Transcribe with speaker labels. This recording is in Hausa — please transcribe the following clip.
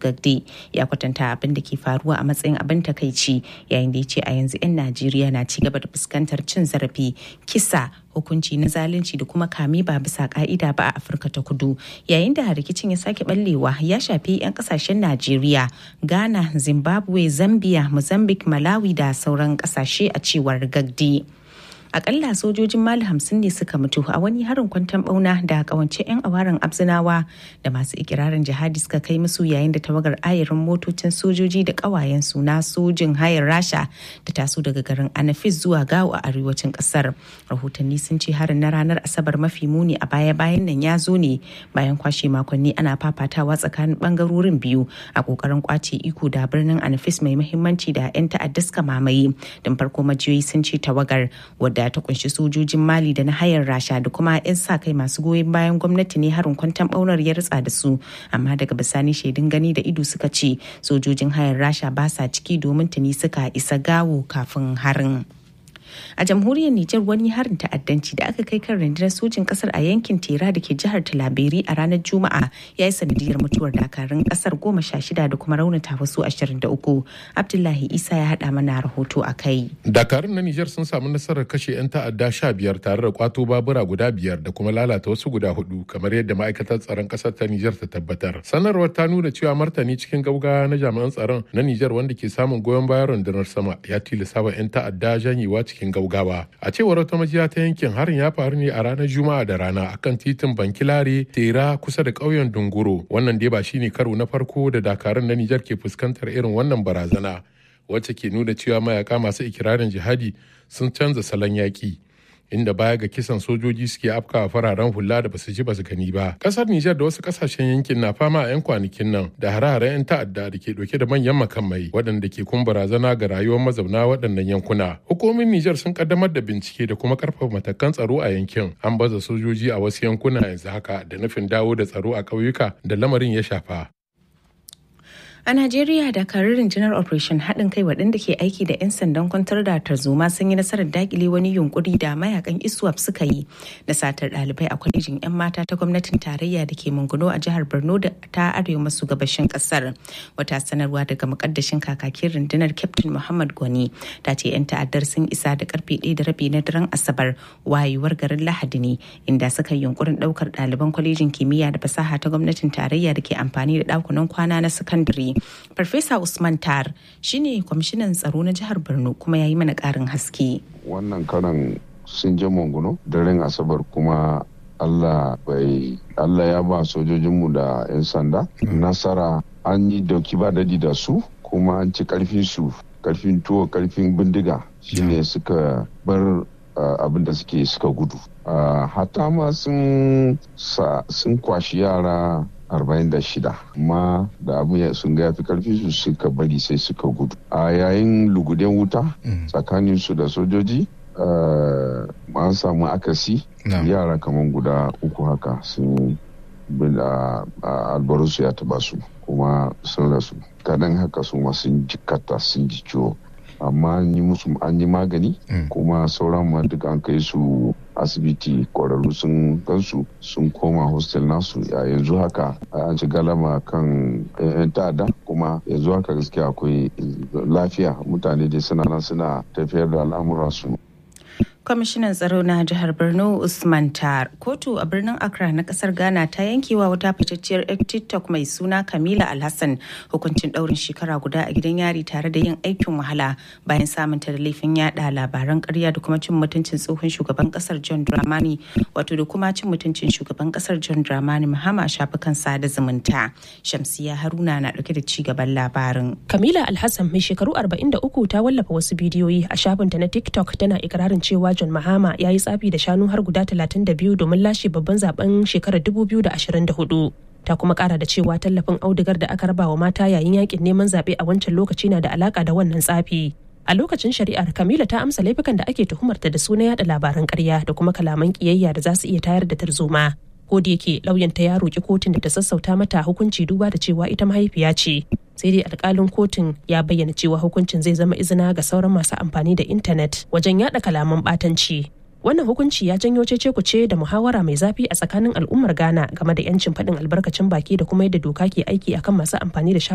Speaker 1: Gagde ya kwatanta abin da ke faruwa a matsayin abin takaici yayin da ya ce a yanzu 'yan Najeriya na ci gaba da fuskantar cin zarafi kisa hukunci na zalunci da kuma kame ba bisa ka'ida ba a afirka ta kudu yayin da rikicin ya sake ballewa ya shafi 'yan kasashen najeriya ghana zimbabwe zambia mozambique malawi da sauran kasashe a cewar gagdi akalla sojojin mali hamsin ne suka mutu a wani harin kwantan bauna da kawance 'yan awaran abzinawa da masu ikirarin jihadi suka kai musu yayin da tawagar ayarin motocin sojoji da kawayen su na sojin hayar rasha da taso daga garin anafis zuwa gawo a arewacin kasar rahotanni sun ce harin na ranar asabar mafi muni a baya bayan nan ya zo ne bayan kwashe makonni ana fafatawa tsakanin bangarorin biyu a kokarin kwace iko da birnin anafis mai muhimmanci da 'yan ta'adda suka mamaye don farko majiyoyi sun ce tawagar wadda ta kunshi sojojin mali da na hayar rasha da kuma 'yan sa kai masu goyon bayan gwamnati ne harin kwantan baunar ya ritsa da su amma daga bisani shaidun gani da ido suka ce sojojin hayar rasha ba sa ciki domin tuni suka isa gawo kafin harin. a jamhuriyar Nijar wani harin ta'addanci da aka kai kan rundunar sojin kasar a yankin Tera da ke jihar Talaberi a ranar Juma'a ya yi sanadiyar mutuwar dakarun kasar goma sha shida da kuma raunata wasu ashirin da uku. Abdullahi Isa ya haɗa mana rahoto a kai.
Speaker 2: Dakarun na Nijar sun samu nasarar kashe 'yan ta'adda sha biyar tare da kwato babura guda biyar da kuma lalata wasu guda hudu kamar yadda ma'aikatar tsaron kasar ta Nijar ta tabbatar. Sanarwar ta nuna cewa martani cikin gaugawa na jami'an tsaron na Nijar wanda ke samun goyon bayan rundunar sama ya tilasta wa 'yan ta'adda janyewa cikin gaugawa a cewar wata majiya ta yankin harin ya faru ne a ranar juma'a da rana akan titin bankilare tera kusa da ƙauyen dunguro wannan dai ba shine karo na farko da dakarun na nijar ke fuskantar irin wannan barazana wacce ke nuna cewa mayaka masu ikirarin jihadi sun canza salon yaƙi inda baya ga kisan sojoji suke afkawa fararen hula da basu ji basu gani ba. Kasar Nijar da wasu kasashen yankin na fama a 'yan kwanakin nan da hare-haren 'yan ta'adda da ke dauke da manyan makamai waɗanda ke kun barazana ga rayuwar mazauna waɗannan yankuna. Hukumomin Nijar sun kaddamar da bincike da kuma karfafa matakan tsaro a yankin. An baza sojoji a wasu yankuna yanzu haka da nufin dawo da tsaro a ƙauyuka da lamarin ya shafa.
Speaker 1: A Najeriya dakarun rundunar Operation haɗin kai waɗanda ke aiki da 'yan sandan kwantar da tarzoma sun yi nasarar dakile wani yunkuri da mayakan ISWAP suka yi na satar ɗalibai a kwalejin 'yan mata ta gwamnatin tarayya da ke Munguno a jihar Borno da ta arewa maso gabashin ƙasar. Wata sanarwa daga mukaddashin kakakin rundunar Captain Muhammad Gwani ta ce 'yan ta'addar sun isa da karfe ɗaya da rabi na daren Asabar wayewar garin Lahadi ne inda suka yi yunkurin ɗaukar ɗaliban kwalejin kimiyya da fasaha ta gwamnatin tarayya da ke amfani da ɗakunan kwana na sakandare. Farfesa Usman Tar shine kwamishinan tsaro na jihar Borno kuma ya yi mana ƙarin haske.
Speaker 3: Wannan karan sun je Monguno daren Asabar kuma Allah bai Allah ya ba sojojinmu da 'yan sanda nasara an yi dauki ba dadi da su kuma an ci karfin su karfin tuwo karfin bindiga shine suka bar abin da suke suka gudu hata ma sun kwashi yara 46 amma da abu sun ga yafi karfi su suka bari sai suka gudu a yayin luguden wuta tsakanin su da sojoji an samu akasi yara kamar guda uku haka sun albarusu ya taba su kuma sun rasu kadan haka su ma sun jikata sun ji ciwo amma an yi musu an yi magani kuma sauran ma duka an kai su asibiti kwararru sun gansu sun koma hostel nasu a yanzu haka an ci galama kan yan ta'adda kuma yanzu haka gaskiya akwai lafiya mutane dai suna nan suna tafiyar da al'amuransu
Speaker 1: kwamishinan tsaro na jihar borno usman tar kotu a birnin accra na kasar ghana ta yankewa wata fitacciyar yar tiktok mai suna kamila alhassan hukuncin daurin shekara guda a gidan yari tare da yin aikin wahala bayan samunta da laifin yada labaran karya da kuma cin mutuncin tsohon shugaban kasar john dramani wato da kuma cin mutuncin shugaban kasar john dramani mahama a shafukan sada zumunta shamsiya haruna na dauke da ci gaban labarin
Speaker 4: kamila alhassan mai shekaru 43 ta wallafa wasu bidiyoyi a shafinta na tiktok tana ikirarin cewa John Mahama ya yi tsafi da shanu har guda 32 domin lashe babban zaben shekarar 2024. Ta kuma kara da cewa tallafin audigar da aka raba wa mata yayin yakin neman zaɓe a wancan lokaci na da alaka da wannan tsafi. A lokacin shari'ar Kamila ta amsa laifukan da ake tuhumarta da suna yada labaran ƙarya da kuma kalaman ƙiyayya da za su iya tayar da tarzoma. Ko da yake lauyanta ya roƙi kotun da ta sassauta mata hukunci duba da cewa ita mahaifiya ce. sai dai alkalin kotun ya bayyana cewa hukuncin zai zama izina ga sauran masu amfani da intanet wajen yada kalaman batanci wannan hukunci ya janyo cece kuce da muhawara mai zafi a tsakanin al'ummar ghana game da yancin faɗin albarkacin baki da kuma yadda doka ke aiki akan masu amfani da